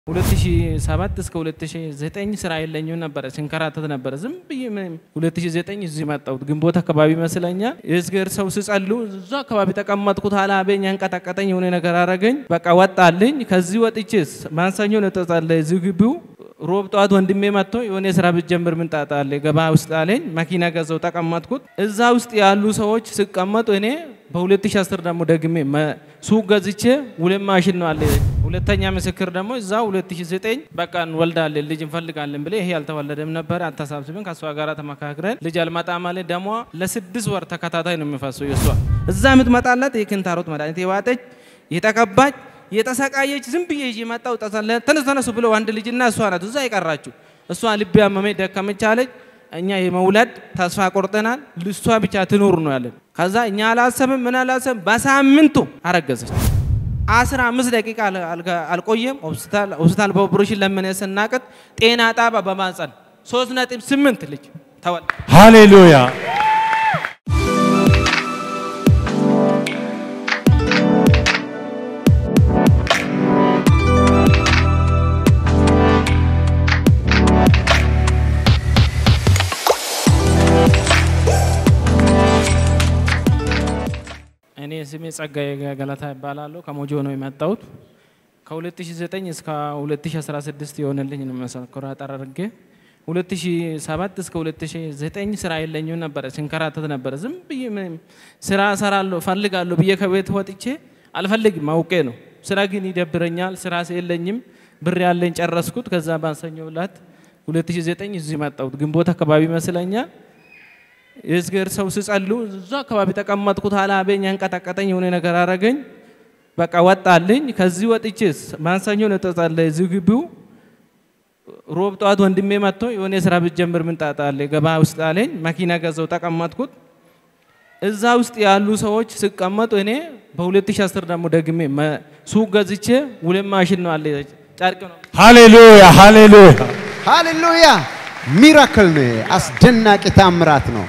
2007 እስከ 2009 ስራ የለኝም ነበረ፣ ሲንከራተት ነበረ። ዝም ብዬ ምንም 2009 እዚህ መጣሁት ግንቦት አካባቢ ይመስለኛል። የእግዚአብሔር ሰው ስጸሉ እዛ አካባቢ ተቀመጥኩት። አላበኝ አንቀጠቀጠኝ፣ የሆነ ነገር አረገኝ። በቃ ወጣልኝ። ከዚህ ወጥቼ ማንሰኞ ነው ተጸለየ እዚህ ግቢው ሮብ ጠዋት ወንድሜ መጥቶ የሆነ የስራ ብትጀምር ምን ጣጣ አለ ገባ ውስጥ አለኝ። መኪና ገዛው ተቀመጥኩት። እዛ ውስጥ ያሉ ሰዎች ሲቀመጡ እኔ በ2010 ደግሞ ደግሜ ሱቅ ገዝቼ ሁለት ማሽን ነው አለ። ሁለተኛ ምስክር ደግሞ እዛ 2009 በቃ እንወልዳለን ልጅ እንፈልጋለን ብለ ይሄ ያልተወለደም ነበር አታሳብስብን ከእሷ ጋር ተመካክረን ልጅ አልመጣም አለ። ደሟ ለስድስት ወር ተከታታይ ነው የሚፈሰው የእሷ እዛ የምትመጣላት የክንታሮት መድኃኒት የዋጠች የተቀባች የተሰቃየች ዝም ብዬ ይዤ መጣሁ። ተነሱ ተነሱ ብለው አንድ ልጅና እሷ ናት እዛ የቀራችሁ። እሷ ልቤ አመመኝ ደከመች አለች። እኛ የመውለድ ተስፋ ቆርጠናል፣ ልሷ ብቻ ትኑር ነው ያለን። ከዛ እኛ አላሰብም ምን አላሰብም፣ በሳምንቱ አረገዘች። አስራ አምስት ደቂቃ አልቆየም። ሆስፒታል በኦፕሬሽን ለምን ስናቅት ጤና ጣባ በማጸን ሶስት ነጥብ ስምንት ልጅ ተወል ሃሌሉያ እኔ ስሜ ጸጋዬ ገለታ ይባላለሁ። ከሞጆ ነው የመጣሁት። ከ2009 እስከ 2016 የሆነልኝ ነው መሰከራ ጠራርጌ 2007 እስከ 2009 ስራ የለኝም ነበረ፣ ሲንከራተት ነበረ። ዝም ብዬ ምንም ስራ እሰራለሁ ፈልጋለሁ ብዬ ከቤት ወጥቼ አልፈልግም አውቄ ነው። ስራ ግን ይደብረኛል። ስራ የለኝም፣ ብር ያለኝ ጨረስኩት። ከዛ ባሰኞ ብላት 2009 እዚህ መጣሁት ግንቦት አካባቢ ይመስለኛል። የእግዚአብሔር ሰው ስጸሉ እዛ አካባቢ ተቀመጥኩት። አላበኝ አንቀጠቀጠኝ፣ የሆነ ነገር አረገኝ። በቃ ወጣልኝ። ከዚህ ወጥቼ ማንሰኞ ነው ተጸለየ እዚህ ግቢው። ሮብ ጠዋት ወንድሜ መጥቶ የሆነ የስራ ብትጀምር ምን ጣጣ አለ ገባ ውስጥ አለኝ። መኪና ገዛው ተቀመጥኩት። እዛ ውስጥ ያሉ ሰዎች ሲቀመጡ እኔ በ2010 ደግሞ ደግሜ ሱቅ ገዝቼ ሁለት ማሽን ነው አለ ጨርቅ ነው። ሃሌሉያ ሃሌሉያ ሃሌሉያ! ሚራክል ነው። አስደናቂ ታምራት ነው።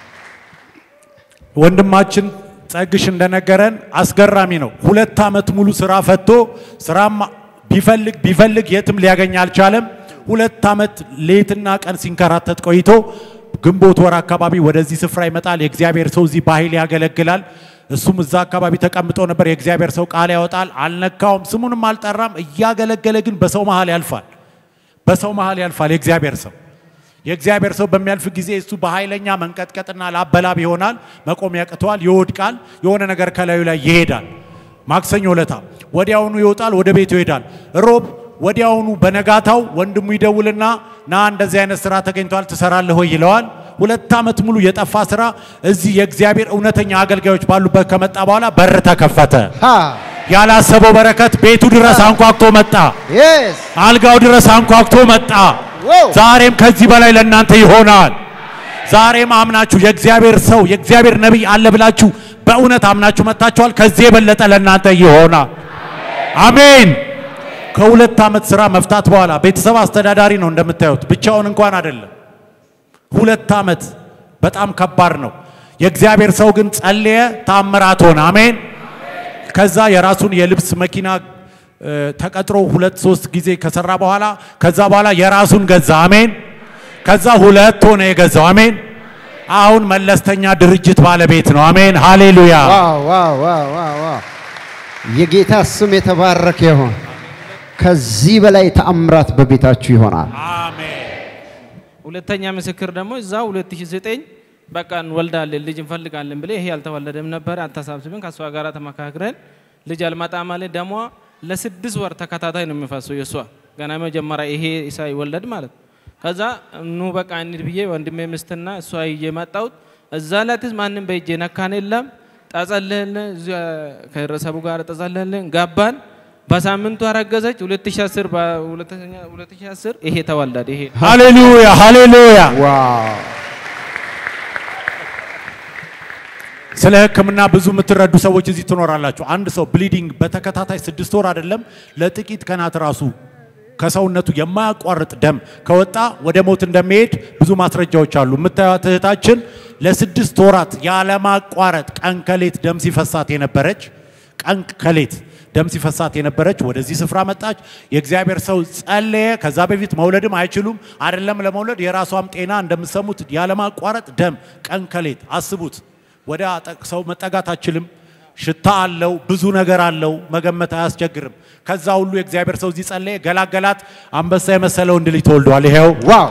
ወንድማችን ጸግሽ እንደነገረን አስገራሚ ነው። ሁለት ዓመት ሙሉ ስራ ፈቶ ስራም ቢፈልግ ቢፈልግ የትም ሊያገኝ አልቻለም። ሁለት ዓመት ሌትና ቀን ሲንከራተት ቆይቶ ግንቦት ወር አካባቢ ወደዚህ ስፍራ ይመጣል። የእግዚአብሔር ሰው እዚህ በኃይል ያገለግላል። እሱም እዛ አካባቢ ተቀምጦ ነበር። የእግዚአብሔር ሰው ቃል ያወጣል። አልነካውም፣ ስሙንም አልጠራም። እያገለገለ ግን በሰው መሃል ያልፋል። በሰው መሃል ያልፋል የእግዚአብሔር ሰው የእግዚአብሔር ሰው በሚያልፍ ጊዜ እሱ በኃይለኛ መንቀጥቀጥና ላበላብ ይሆናል። መቆም ያቅተዋል፣ ይወድቃል። የሆነ ነገር ከላዩ ላይ ይሄዳል። ማክሰኞ ለታ ወዲያውኑ ይወጣል፣ ወደ ቤቱ ይሄዳል። ሮብ ወዲያውኑ በነጋታው ወንድሙ ይደውልና ና እንደዚህ አይነት ስራ ተገኝቷል ትሰራለህ ወይ ይለዋል። ሁለት ዓመት ሙሉ የጠፋ ስራ እዚህ የእግዚአብሔር እውነተኛ አገልጋዮች ባሉበት ከመጣ በኋላ በር ተከፈተ። ሃ ያላሰበው በረከት ቤቱ ድረስ አንኳኩቶ መጣ። የስ አልጋው ድረስ አንኳኩቶ መጣ። ዋው ዛሬም ከዚህ በላይ ለእናንተ ይሆናል። ዛሬም አምናችሁ የእግዚአብሔር ሰው የእግዚአብሔር ነቢይ አለ ብላችሁ በእውነት አምናችሁ መጥታችኋል። ከዚህ የበለጠ ለእናንተ ይሆናል። አሜን። ከሁለት ዓመት ስራ መፍታት በኋላ ቤተሰብ አስተዳዳሪ ነው እንደምታዩት፣ ብቻውን እንኳን አይደለም። ሁለት ዓመት በጣም ከባድ ነው። የእግዚአብሔር ሰው ግን ጸለየ፣ ታምራት ሆነ። አሜን። ከዛ የራሱን የልብስ መኪና እ፣ ተቀጥሮ ሁለት ሶስት ጊዜ ከሰራ በኋላ ከዛ በኋላ የራሱን ገዛ። አሜን። ከዛ ሁለት ሆነ የገዛው። አሜን። አሁን መለስተኛ ድርጅት ባለቤት ነው። አሜን። ሃሌሉያ። ዋው ዋው ዋው ዋው ዋው! የጌታ ስም የተባረከ ይሁን። ከዚህ በላይ ተአምራት በቤታችሁ ይሆናል። አሜን። ሁለተኛ ምስክር ደግሞ እዛ 2009 በቃ እንወልዳለን ልጅ እንፈልጋለን ብለ ይሄ ያልተወለደም ነበር አታሳብስብን ከእሷ ጋር ተመካክረን ልጅ አልመጣም አለ። ደሟ ለስድስት ወር ተከታታይ ነው የሚፈሰው የእሷ ገና መጀመሪያ ይሄ ሳይወለድ ማለት ከዛ ኑ በቃ እንሂድ ብዬ ወንድሜ ምስትና እሷ ይዤ መጣሁት። እዛ ላትስ ማንም በእጄ ነካን የለም ጠጸልህልን ከህብረተሰቡ ጋር ጠጸልህልን ገባን። በሳምንቱ አረገዘች። 2010 በ2010 ይሄ ተወለደ ይሄ ሃሌሉያ። ሃሌሉያ። ዋው ስለ ሕክምና ብዙ የምትረዱ ሰዎች እዚህ ትኖራላችሁ። አንድ ሰው ብሊዲንግ በተከታታይ ስድስት ወር አይደለም ለጥቂት ቀናት ራሱ ከሰውነቱ የማያቋርጥ ደም ከወጣ ወደ ሞት እንደሚሄድ ብዙ ማስረጃዎች አሉ። የምታዩት እህታችን ለስድስት ወራት ያለማቋረጥ ቀን ከሌት ደም ሲፈሳት የነበረች ቀን ከሌት ደም ሲፈሳት የነበረች ወደዚህ ስፍራ መጣች። የእግዚአብሔር ሰው ጸለየ። ከዛ በፊት መውለድም አይችሉም አይደለም ለመውለድ የራሷም ጤና እንደምሰሙት ያለማቋረጥ ደም ቀን ከሌት አስቡት። ወደ አጠቅ- ሰው መጠጋት አችልም። ሽታ አለው፣ ብዙ ነገር አለው፣ መገመት አያስቸግርም። ከዛ ሁሉ የእግዚአብሔር ሰው እዚህ ጸለየ፣ ገላገላት። አንበሳ የመሰለ ወንድ ልጅ ተወልዷል። ይሄው ዋው!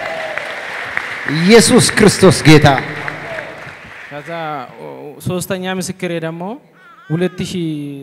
ኢየሱስ ክርስቶስ ጌታ ከዛ ኦ፣ ሶስተኛ ምስክሬ ደግሞ ሁለት ሺህ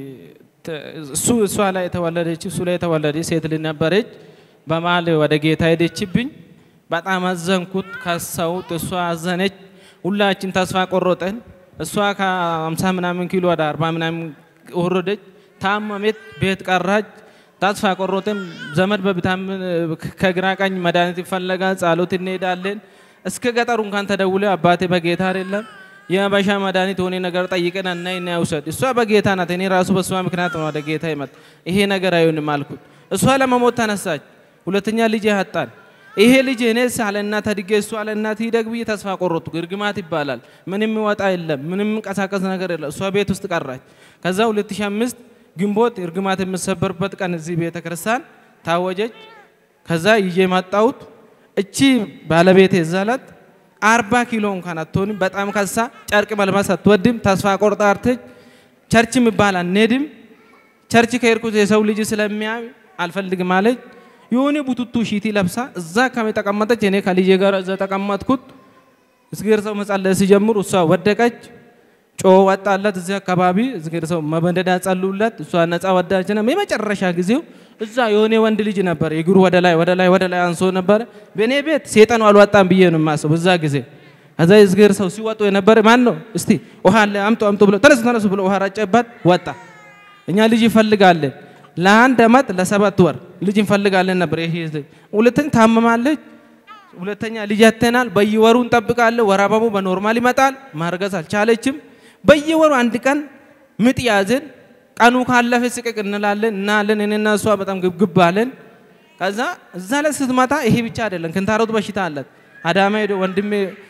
ተ- እሱ እሷ ላይ የተወለደች እሱ ላይ የተወለደች ሴት ልጅ ነበረች። በመሀል ወደ ጌታ ሄደችብኝ። በጣም አዘንኩት፣ ከሰውት፣ እሷ አዘነች። ሁላችን ተስፋ ቆረጠን። እሷ ከአምሳ ምናምን ኪሎ ወደ አርባ ምናምን ወረደች። ታመሜት፣ ቤት ቀራች። ተስፋ ቆረጠን። ዘመድ በቢታምን ከግራ ቀኝ መድኃኒት ይፈለጋል፣ ጸሎት እንሄዳለን። እስከ ገጠሩ እንኳን ተደውለ አባቴ በጌታ አይደለም የበሻ መድኃኒት ሆኔ ነገር ጠይቀን እና እና ውሰድ እሷ በጌታ ናት። እኔ ራሱ በእሷ ምክንያት ነው ወደ ጌታ ይመጣ ይሄ ነገር አይሆንም አልኩት። እሷ ለመሞት ተነሳች። ሁለተኛ ልጅ ያጣል። ይሄ ልጅ እኔ ሳለ እናት አድጌ እሷ አለ እናት ይደግ ብዬ ተስፋ ቆረጥኩ። እርግማት ይባላል። ምንም ወጣ የለም፣ ምንም እንቀሳቀስ ነገር የለም። እሷ ቤት ውስጥ ቀራች። ከዛ 2005 ግንቦት እርግማት የምሰበርበት ቀን እዚህ ቤተ ክርስቲያን ታወጀች። ከዛ ይዤ መጣሁት። እቺ ባለቤቴ ዛላት አርባ ኪሎ እንኳን አትሆንም። በጣም ከሳ ጨርቅ መልበስ አትወድም። ተስፋ ቆርጣ አርተች ቸርች የሚባል አንሄድም። ቸርች ከሄድኩት የሰው ልጅ ስለሚያይ አልፈልግም አለች። የሆነ ቡቱቱ ሺቲ ለብሳ እዛ አካባቢ ተቀመጠች። እኔ ከልጄ ጋር እዛ ተቀመጥኩት። እዝጌር ሰው መጸለይ ሲጀምሩ እሷ ወደቀች። ጮ ወጣላት። እዚህ አካባቢ እዝጌር ሰው መበንደዳ ጸሉላት። እሷ ነፃ ወዳች ነው። የመጨረሻ ጊዜው እዛ የሆነ ወንድ ልጅ ነበር። እግሩ ወደ ላይ ወደ ላይ ወደ ላይ አንሶ ነበር። በእኔ ቤት ሴጠኑ አልወጣም ብዬ ነው የማስበው እዛ ጊዜ። ከዛ እዝጌር ሰው ሲወጡ የነበረ ማን ነው? እስቲ ውሃ አለ አምጡ አምጡ ብሎ ተነሱ ተነሱ ብሎ ውሃ ረጨባት። ወጣ። እኛ ልጅ ይፈልጋለን ለአንድ አመት ለሰባት ወር ልጅ እንፈልጋለን ነበር። ይሄ ሁለተኛ ታመማለች። ሁለተኛ ልጅ ያተናል። በየወሩ እንጠብቃለን። ወር አበባው በኖርማል ይመጣል። ማርገዝ አልቻለችም። በየወሩ አንድ ቀን ምጥ ያዝን። ቀኑ ካለፈ ስቅቅ እንላለን እናለን። እኔና እሷ በጣም ግብግብ አለን። ከዛ እዛ ላይ ስትመጣ ይሄ ብቻ አይደለም፣ ክንታሮት በሽታ አላት። አዳማ ሄዶ ወንድሜ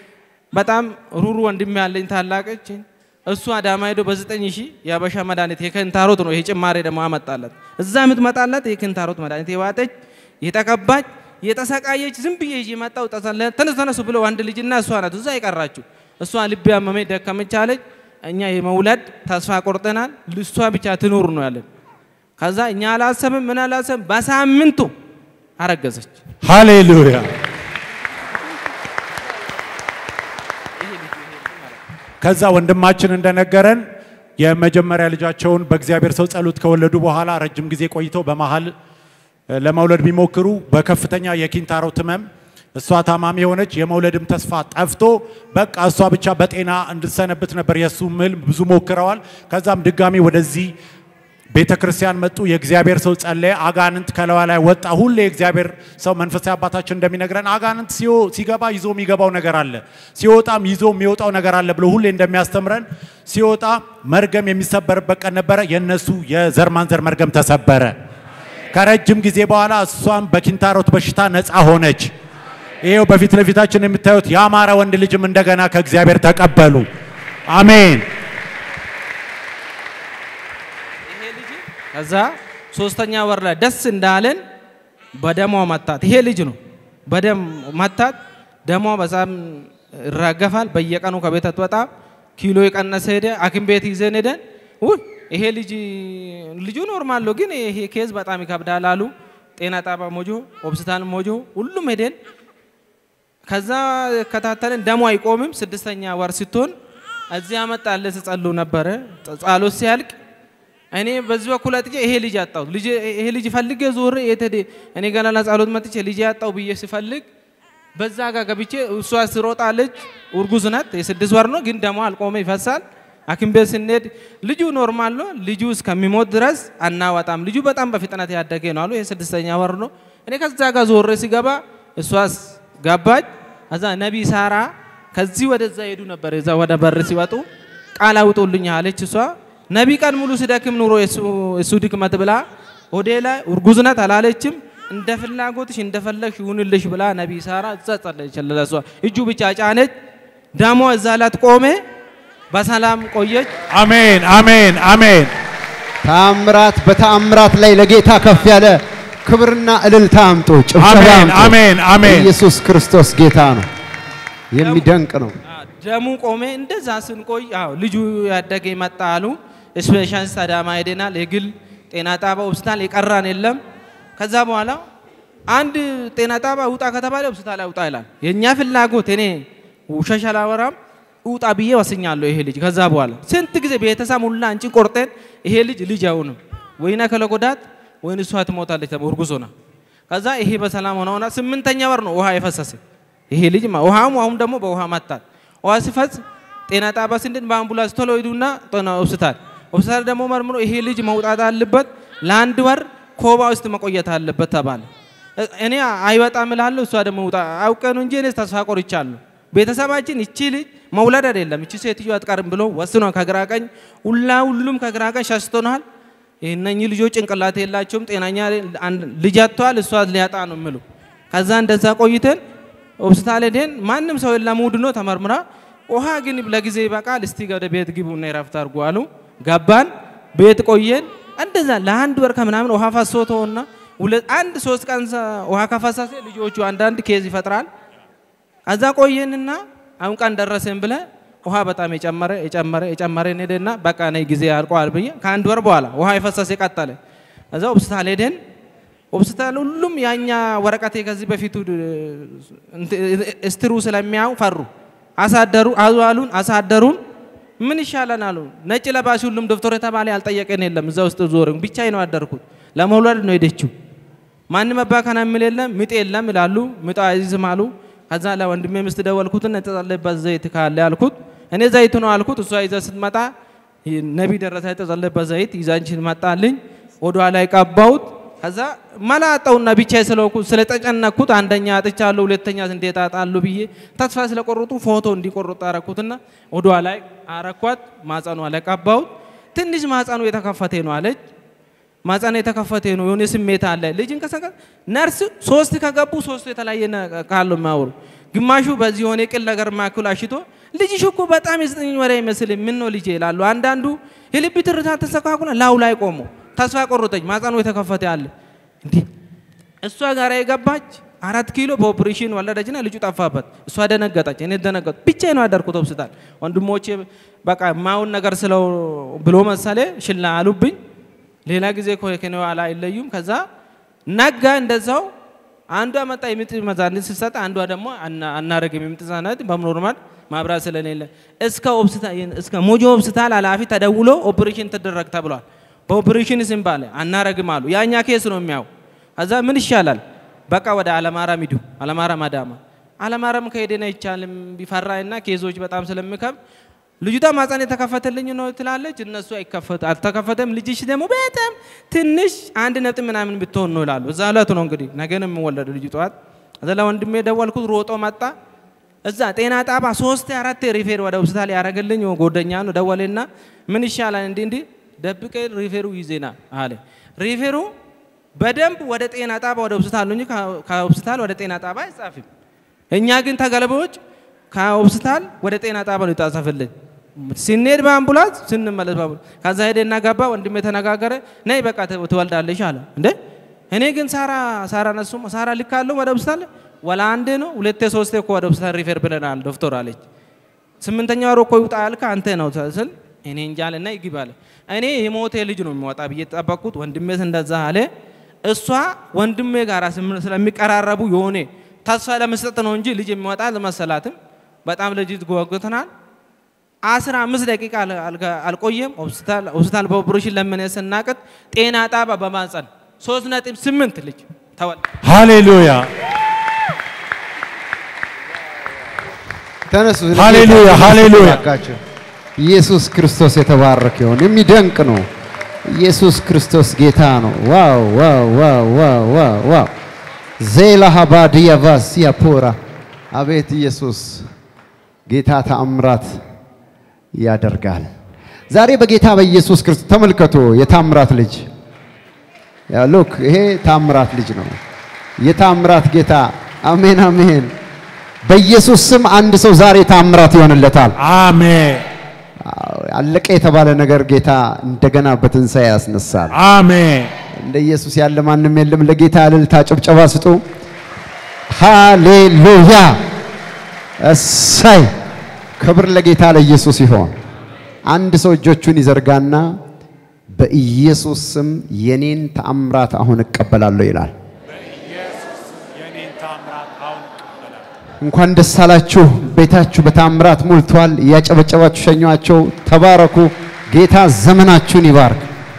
በጣም ሩሩ ወንድሜ ያለኝ ታላቀች እሱ አዳማ ሄዶ በዘጠኝ ሺህ የአበሻ መድኃኒት የክንታሮት ነው። ይሄ ጭማሬ ደግሞ አመጣላት። እዛ የምትመጣላት የክንታሮት መድኃኒት የዋጠች የተቀባች የተሰቃየች ዝም ብዬ ይዤ መጣሁ። ተነሱ ተነሱ ብለው አንድ ልጅና እሷ ናት እዛ የቀራችሁ። እሷ ልቤ አመመኝ ደከመች አለች። እኛ የመውለድ ተስፋ ቆርጠናል። ልሷ ብቻ ትኑር ነው ያለን። ከዛ እኛ አላሰብም ምን አላሰብም። በሳምንቱ አረገዘች። ሃሌሉያ። ከዛ ወንድማችን እንደነገረን የመጀመሪያ ልጃቸውን በእግዚአብሔር ሰው ጸሎት ከወለዱ በኋላ ረጅም ጊዜ ቆይተው በመሀል እ፣ ለመውለድ ቢሞክሩ በከፍተኛ የኪንታሮት ህመም እሷ ታማሚ የሆነች የመውለድም ተስፋ ጠፍቶ በቃ እሷ ብቻ በጤና እንድትሰነብት ነበር የእሱ ህልም። ብዙ ሞክረዋል። ከዛም ድጋሚ ወደዚህ ቤተ ክርስቲያን መጡ። የእግዚአብሔር ሰው ጸለየ። አጋንንት ከለዋ ላይ ወጣ። ሁሌ የእግዚአብሔር ሰው መንፈሳዊ አባታችን እንደሚነግረን አጋንንት ሲዮ- ሲገባ ይዞ የሚገባው ነገር አለ፣ ሲወጣም ይዞ የሚወጣው ነገር አለ ብሎ ሁሌ እንደሚያስተምረን ሲወጣ መርገም የሚሰበርበት ቀን ነበረ። የነሱ የዘር ማንዘር መርገም ተሰበረ። ከረጅም ጊዜ በኋላ እሷም በኪንታሮት በሽታ ነፃ ሆነች። ይሄው በፊት ለፊታችን የምታዩት ያማረ ወንድ ልጅም እንደገና ከእግዚአብሔር ተቀበሉ። አሜን። ከዛ ሶስተኛ ወር ላይ ደስ እንዳለን በደሟ መታት። ይሄ ልጅ ነው በደም መታት። ደሟ በጣም ይራገፋል። በየቀኑ ከቤት አትወጣ። ኪሎ የቀነሰ ሄደ። ሐኪም ቤት ይዘን ሄደን ውይ ይሄ ልጅ ልጁ ኖርማል ነው፣ ግን ይሄ ኬዝ በጣም ይከብዳል አሉ። ጤና ጣቢያ ሞጆ፣ ሆስፒታል ሞጆ፣ ሁሉም ሄደን ከዛ ከታተልን ደሞ አይቆምም። ስድስተኛ ወር ስትሆን እዚህ አመጣለ ስጸሉ ነበረ። ጸሎት ሲያልቅ እኔ በዚህ በኩል አጥቼ ይሄ ልጅ አጣሁት። ልጅ ይሄ ልጅ ፈልጌ ዞሬ የት ሄደ? እኔ ገና ለጸሎት መጥቼ ልጅ ያጣው ብዬ ሲፈልግ በዛ ጋር ገብቼ እሷ ስሮጣለች። እርጉዝ ናት፣ የስድስት ወር ነው፣ ግን ደሞ አልቆመ ይፈሳል። ሐኪም ቤት ስንሄድ ልጁ ኖርማል ነው፣ ልጁ እስከሚሞት ድረስ አናወጣም፣ ልጁ በጣም በፍጥነት ያደገ ነው አሉ። ይሄ ስድስተኛ ወር ነው። እኔ ከዛ ጋር ዞሬ ሲገባ እሷስ ገባች። ከዛ ነቢ ሳራ ከዚህ ወደዛ ሄዱ ነበር። እዛ ወደ በር ሲወጡ ቃል አውጡልኝ አለች እሷ። ነቢ ቀን ሙሉ ሲደክም ኑሮ የሱ ድክመት ብላ ሆዴ ላይ እርጉዝ ናት አላለችም። እንደ ፍላጎትሽ እንደፈለግሽ ይሁንልሽ ብላ ነቢ ሳራ እዛ ጸለየች። ለሷ እጁ ብቻ ጫነች። ደሞ እዛ ላት ቆሜ በሰላም ቆየች። አሜን፣ አሜን፣ አሜን። ታምራት በታምራት ላይ ለጌታ ከፍ ያለ ክብርና እልልታ አምጡ፣ ጭብጨባ አሜን፣ አምጡ። አሜን፣ አሜን። ኢየሱስ ክርስቶስ ጌታ ነው። የሚደንቅ ነው። ደሙ ቆሜ እንደዛ ስንቆይ አዎ ልጁ ያደገ መጣ አሉ። ስፔሻሊስት አዳማ ሄደናል። የግል ጤና ጣቢያ ሆስፒታል የቀራን የለም። ከዛ በኋላ አንድ ጤና ጣቢያ ውጣ ከተባለ ሆስፒታል ውጣ ይላል። የእኛ ፍላጎት እኔ ውሸት አላወራም ውጣ ብዬ ወስኛለሁ። ይሄ ልጅ ከዛ በኋላ ስንት ጊዜ ቤተሰብ ሁላ አንቺ ቆርጠን ይሄ ልጅ ልጅ አይሆንም ወይና ከለጎዳት ወይን እሷ ትሞታለች ተብሎ እርጉዝ ሆና ከዛ ይሄ በሰላም ሆና ሆና ስምንተኛ ወር ነው ውሃ የፈሰሰ ይሄ ልጅ ማ- ውሃም አሁን ደግሞ በውሃ መታት። ውሃ ሲፈስ ጤና ጣቢያ ስንድን በአምቡላንስ ቶሎ ሂዱና ጤና ሆስፒታል ሆስፒታል ደግሞ መርምሮ ይሄ ልጅ መውጣት አለበት ለአንድ ወር ኮባ ውስጥ መቆየት አለበት ተባለ። እ- እኔ አይወጣም እላለሁ፣ እሷ ደግሞ ውጣ አውቀ ነው እንጂ እኔ ተስፋ ቆርቻለሁ። ቤተሰባችን እቺ ልጅ መውለድ አይደለም እቺ ሴትዮ አትቀርም ብሎ ወስኗል። ከግራ ቀኝ ሁላ ሁሉም ከግራ ቀኝ ሸሽቶናል። እነኚህ ልጆች ጭንቅላት የላቸውም፣ ጤናኛ አንድ- ልጅ አጥተዋል። እሷ ሊያጣ ነው የሚሉ ከዛ እንደዛ ቆይተን ሆስፒታል ሄደን ማንም ሰው የለም፣ እሑድ ነው ተመርምራ ውሃ ግን ለጊዜ ይበቃል፣ እስቲ ወደ ቤት ግቡና ይረፍት አድርጉ አሉ። ገባን፣ ቤት ቆየን። እንደዛ ለአንድ ወር ከምናምን ውሃ ፈሶ ተውና ሁለት አንድ ሶስት ቀን ሰ- ውሃ ከፈሰሰ ልጆቹ አንዳንድ ኬዝ ይፈጥራል። ከዛ ቆየንና አሁን ቀን ደረሰን ብለ ውሃ በጣም የጨመረ የጨመረ የጨመረ ሄደና በቃ ነይ ጊዜ አልቋል ብዬ ከአንድ ወር በኋላ ውሃ የፈሰሰ ቀጠለ። ከዛ ሆስፒታል ሄደን ሆስፒታል ሁሉም ያኛ ወረቀቴ ከዚህ በፊቱ እስትሩ ስለሚያው ፈሩ። አሳደሩ አዙአሉን አሳደሩን። ምን ይሻለን አሉ። ነጭ ለባሽ ሁሉም ዶክተር የተባለ ያልጠየቀን የለም። እዛ ውስጥ ዞር ብቻ ነው ያደርኩት። ለመውለድ ነው ሄደችው። ማንም አባካና የሚል የለም። ምጥ የለም ይላሉ። ምጥ አይዝም አሉ። ከዛ ለወንድሜ ምስት ደወልኩትና የተጸለየበት ዘይት ካለ አልኩት። እኔ ዘይት ነው አልኩት። እሷ ይዛ ስትመጣ ነቢ ደረሰ የተጸለየበት ዘይት ይዛንችን መጣልኝ። ወዷ ላይ ቀባሁት። ከዛ መላጣውና ብቻ ስለኩ ስለተጨነኩት አንደኛ አጥቻለሁ፣ ሁለተኛ እንዴት አጣለሁ ብዬ ተስፋ ስለቆረጡ ፎቶ እንዲቆርጡ አረኩትና ወዷ ላይ አረኳት። ማጸኗ ላይ ቀባሁት። ትንሽ ማጸኑ የተከፈተ ነው አለች። ማጸኑ የተከፈተ ነው የሆነ ስሜት አለ። ልጅ እንቀሳቀስ ነርስ ሶስት ከገቡ ሶስቱ የተለያየ ካሉ የሚያወሩ ግማሹ በዚህ የሆነ ቅል ነገር ማክል አሽቶ ልጅሽ እኮ በጣም የዘጠኝ ወር ይመስል ምን ነው ልጄ ይላሉ። አንዳንዱ የልብ ትርታ ተስተካክሎ ላው ላይ ቆሞ ተስፋ ቆረጠኝ። ማጸኑ የተከፈተ አለ እንዲህ እሷ ጋር የገባች አራት ኪሎ በኦፕሬሽን ወለደችና ልጁ ጠፋበት። እሷ ደነገጠች፣ እኔ ደነገጡ። ብቻዬን ነው ያደርኩት ሆስፒታል። ወንድሞቼ በቃ ማውን ነገር ስለው ብሎ መሰሌ ሽላ አሉብኝ። ሌላ ጊዜ ከኔ ኋላ አይለዩም። ከዛ ነጋ እንደዛው አንዷ መጣ የምጥ መድኃኒት ስትሰጥ፣ አንዷ ደግሞ አናረግም የምጥ መድኃኒት በኖርማል ማብራት ስለሌለ እስከ ሆስፒታል እስከ ሞጆ ሆስፒታል ኃላፊ ተደውሎ ኦፕሬሽን ትደረግ ተብሏል። በኦፕሬሽን ስም ባለ አናረግም አሉ። ያኛ ኬስ ነው የሚያው ከዛ ምን ይሻላል? በቃ ወደ አለማራም ሂዱ። አለማራም አዳማ አለማራም ከሄደን አይቻልም ቢፈራና ኬዞች በጣም ስለሚከብ ልጅቷ ማፀን የተከፈተልኝ ነው ትላለች። እነሱ አይከፈት አልተከፈተም። ልጅሽ ደግሞ በጣም ትንሽ አንድ ነጥብ ምናምን ብትሆን ነው ይላሉ። እዛ ዕለት ነው እንግዲህ ነገን የምወለድ ልጅ ጠዋት እዛ ለወንድሜ ደወልኩት። ሮጦ መጣ። እዛ ጤና ጣባ ሶስት አራት ሪፌር ወደ ሆስፒታል ያደረገልኝ ጎደኛ ነው። ደወሌና ምን ይሻላል እንዲህ እንዲህ ደብቄ ሪፌሩ ይዜና አለ ሪፌሩ በደንብ ወደ ጤና ጣባ ወደ ሆስፒታል እንጂ ከሆስፒታል ወደ ጤና ጣባ አይጻፍም። እኛ ግን ተገለባዎች ከሆስፒታል ወደ ጤና ጣባ ነው የታጸፈልን። ስንሄድ በአምቡላንስ ስንመለስ በአምቡላንስ ከዛ ሄደና ገባ። ወንድሜ ተነጋገረ። ነይ በቃ ትወልዳለሽ አለ። እንዴ እኔ ግን ሳራ ሳራ ነሱ ሳራ ልካለሁ ወደ ሆስፒታል ወላ አንዴ ነው ሁለቴ ሶስቴ እኮ ወደ ሆስፒታል ሪፌር ብለናል ዶክተር አለች። ስምንተኛ ወር እኮ ይውጣ ያልከ አንተ ነው ስል እኔ እንጃ አለና ይግባ አለ። እኔ የሞቴ ልጅ ነው የሚወጣ ብዬ ጠበቅኩት። ወንድሜስ እንደዛ አለ። እሷ ወንድሜ ጋር ስለሚቀራረቡ የሆነ ተስፋ ለመስጠት ነው እንጂ ልጅ የሚወጣ አልመሰላትም። በጣም ልጅ ጓጉተናል። አስራ አምስት ደቂቃ አልቆየም። ሆስፒታል በኦፕሬሽን ለምን ስናቅት ጤና ጣባ በማጸን ሶስት ነጥብ ስምንት ልጅ ተወል ሃሌሉያ ተነሱ። ሃሌሉያ፣ ሃሌሉያ። ባካችሁ ኢየሱስ ክርስቶስ የተባረከ ይሁን። የሚደንቅ ነው። ኢየሱስ ክርስቶስ ጌታ ነው። ዋው ዋው ዋው ዋው ዋው ዋው ዜላ ሀባዲያ ቫሲያ ፖራ አቤት ኢየሱስ ጌታ ተአምራት ያደርጋል። ዛሬ በጌታ በኢየሱስ ክርስቶስ ተመልከቱ። የታምራት ልጅ ያ ሉክ ይሄ ታምራት ልጅ ነው። የታምራት ጌታ አሜን አሜን። በኢየሱስ ስም አንድ ሰው ዛሬ ታምራት ይሆንለታል። አሜን አለቀ የተባለ ነገር ጌታ እንደገና በትንሣኤ ያስነሳል። አሜን። እንደ ኢየሱስ ያለ ማንም የለም። ለጌታ እልልታ ጭብጨባ ስጡ። ሃሌሉያ! እሰይ! ክብር ለጌታ ለኢየሱስ ይሆን። አንድ ሰው እጆቹን ይዘርጋና በኢየሱስ ስም የኔን ተአምራት አሁን እቀበላለሁ ይላል። እንኳን ደስ አላችሁ። ቤታችሁ በታምራት ሞልቷል። እያጨበጨባችሁ ሸኟቸው። ተባረኩ። ጌታ ዘመናችሁን ይባርክ።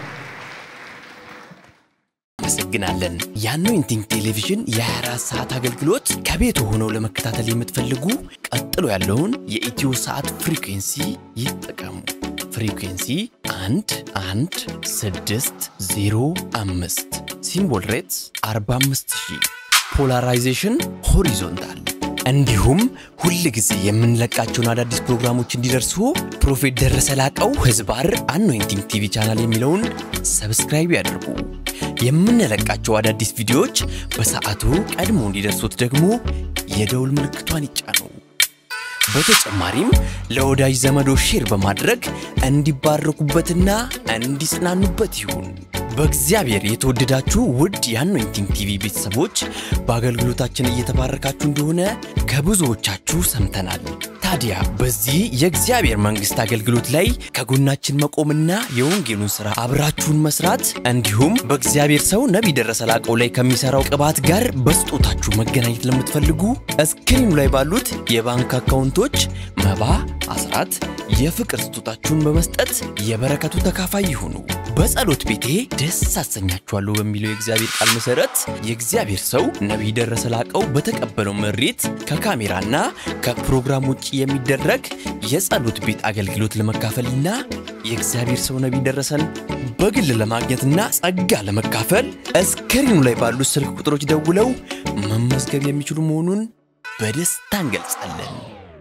እናመሰግናለን። የአኖይንቲንግ ቴሌቪዥን የ24 ሰዓት አገልግሎት ከቤት ሆነው ለመከታተል የምትፈልጉ ቀጥሎ ያለውን የኢትዮ ሰዓት ፍሪኩንሲ ይጠቀሙ። ፍሪኩንሲ 1 1 6 0 5 ሲምቦል ሬትስ 45000 ፖላራይዜሽን ሆሪዞንታል እንዲሁም ሁል ጊዜ የምንለቃቸውን አዳዲስ ፕሮግራሞች እንዲደርሱ ፕሮፌት ደረሰ ላቀው ህዝባር አኖይንቲንግ ቲቪ ቻናል የሚለውን ሰብስክራይብ ያድርጉ። የምንለቃቸው አዳዲስ ቪዲዮዎች በሰዓቱ ቀድሞ እንዲደርሱት ደግሞ የደውል ምልክቷን ይጫኑ። በተጨማሪም ለወዳጅ ዘመዶ ሼር በማድረግ እንዲባረኩበትና እንዲጽናኑበት ይሁን። በእግዚአብሔር የተወደዳችሁ ውድ የአኖይንቲንግ ቲቪ ቤተሰቦች በአገልግሎታችን እየተባረካችሁ እንደሆነ ከብዙዎቻችሁ ሰምተናል። ታዲያ በዚህ የእግዚአብሔር መንግሥት አገልግሎት ላይ ከጎናችን መቆምና የወንጌሉን ሥራ አብራችሁን መስራት እንዲሁም በእግዚአብሔር ሰው ነቢይ ደረሰ ላቀው ላይ ከሚሠራው ቅባት ጋር በስጦታችሁ መገናኘት ለምትፈልጉ እስክሪኑ ላይ ባሉት የባንክ አካውንቶች መባ፣ አስራት፣ የፍቅር ስጦታችሁን በመስጠት የበረከቱ ተካፋይ ይሁኑ። በጸሎት ቤቴ ደስ አሰኛችኋለሁ በሚለው የእግዚአብሔር ቃል መሰረት የእግዚአብሔር ሰው ነቢይ ደረሰ ላቀው በተቀበለው መሬት ከካሜራና ከፕሮግራም ውጭ የሚደረግ የጸሎት ቤት አገልግሎት ለመካፈልና የእግዚአብሔር ሰው ነቢይ ደረሰን በግል ለማግኘትና ጸጋ ለመካፈል እስክሪኑ ላይ ባሉት ስልክ ቁጥሮች ደውለው መመዝገብ የሚችሉ መሆኑን በደስታ እንገልጻለን።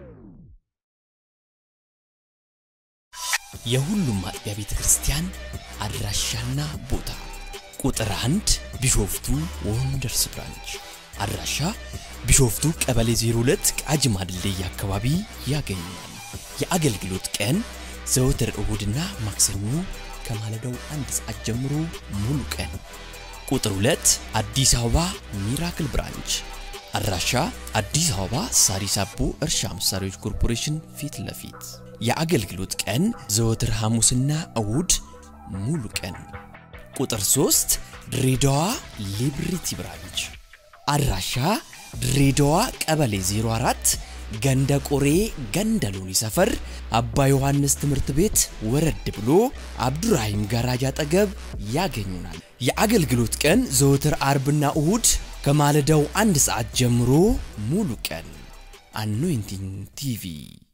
የሁሉም አጥቢያ ቤተ ክርስቲያን አድራሻና ቦታ ቁጥር አንድ ቢሾፍቱ ወንደርስ ብራንች አድራሻ ቢሾፍቱ ቀበሌ 02 ቃጂማ ድልድይ አካባቢ ያገኛል። የአገልግሎት ቀን ዘወትር እሁድና ማክሰኞ ከማለዳው አንድ ሰዓት ጀምሮ ሙሉ ቀን። ቁጥር 2 አዲስ አበባ ሚራክል ብራንች አድራሻ አዲስ አበባ ሳሪስ አቦ እርሻ መሳሪያዎች ኮርፖሬሽን ፊት ለፊት የአገልግሎት ቀን ዘወትር ሐሙስና እሁድ ሙሉ ቀን። ቁጥር 3 ድሬዳዋ ሊብሪቲ ብራንች አድራሻ ድሬዳዋ ቀበሌ 04 ገንደ ቆሬ ገንደ ሎኒ ሰፈር አባ ዮሐንስ ትምህርት ቤት ወረድ ብሎ አብዱራሂም ጋራጅ አጠገብ ያገኙናል። የአገልግሎት ቀን ዘወትር አርብና እሁድ ከማለዳው አንድ ሰዓት ጀምሮ ሙሉ ቀን። አኖይንቲንግ ቲቪ